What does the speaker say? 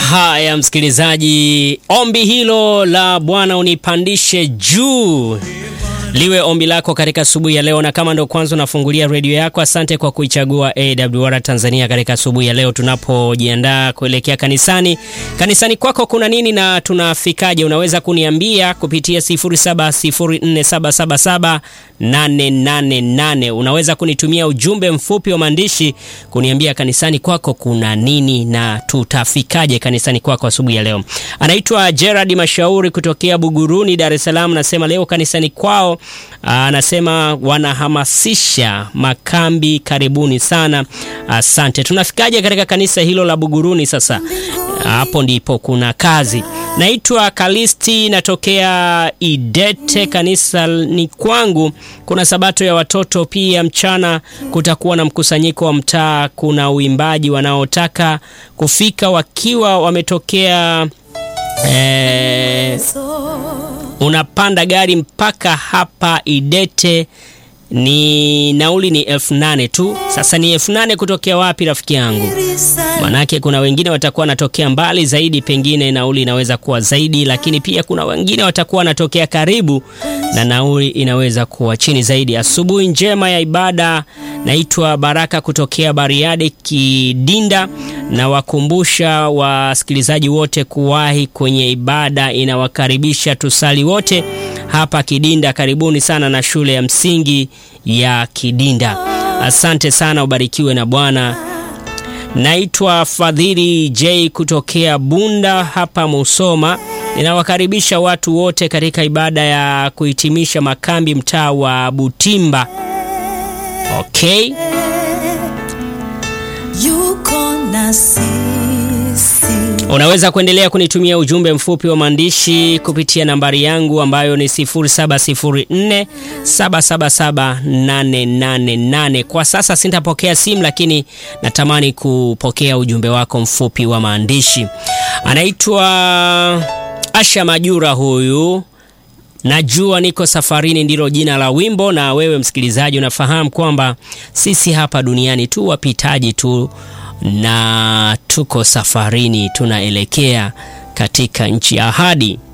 Haya msikilizaji, ombi hilo la Bwana unipandishe juu liwe ombi lako katika asubuhi ya leo, na kama ndo kwanza unafungulia redio yako, asante kwa kuichagua AWR Tanzania katika asubuhi ya leo, tunapojiandaa kuelekea kanisani. Kanisani kwako kuna nini na tunafikaje? Unaweza kuniambia kupitia 0704777888. Unaweza kunitumia ujumbe mfupi wa maandishi kuniambia kanisani kwako kuna nini na tutafikaje kanisani kwako asubuhi ya leo. Anaitwa Gerard Mashauri kutokea Buguruni, Dar es Salaam, nasema leo kanisani kwao anasema wanahamasisha makambi. Karibuni sana, asante. Tunafikaje katika kanisa hilo la Buguruni? Sasa hapo ndipo kuna kazi. Naitwa Kalisti, natokea Idete. Kanisa ni kwangu kuna sabato ya watoto pia. Mchana kutakuwa na mkusanyiko wa mtaa. Kuna uimbaji wanaotaka kufika wakiwa wametokea eh, unapanda gari mpaka hapa Idete ni nauli ni elfu nane tu. Sasa ni elfu nane kutokea wapi rafiki yangu? Manake kuna wengine watakuwa wanatokea mbali zaidi, pengine nauli inaweza kuwa zaidi, lakini pia kuna wengine watakuwa wanatokea karibu na nauli inaweza kuwa chini zaidi. Asubuhi njema ya ibada. Naitwa Baraka kutokea Bariadi Kidinda, na wakumbusha wasikilizaji wote kuwahi kwenye ibada, inawakaribisha tusali wote hapa Kidinda. Karibuni sana na shule ya msingi ya Kidinda. Asante sana, ubarikiwe na Bwana. Naitwa Fadhili J kutokea Bunda hapa Musoma. Ninawakaribisha watu wote katika ibada ya kuhitimisha makambi mtaa wa Butimba. Okay. Yuko na sisi. Unaweza kuendelea kunitumia ujumbe mfupi wa maandishi kupitia nambari yangu ambayo ni 0704777888. Kwa sasa sitapokea simu, lakini natamani kupokea ujumbe wako mfupi wa maandishi. Anaitwa Asha Majura huyu Najua niko safarini ndilo jina la wimbo. Na wewe msikilizaji, unafahamu kwamba sisi hapa duniani tu wapitaji tu, na tuko safarini, tunaelekea katika nchi ya ahadi.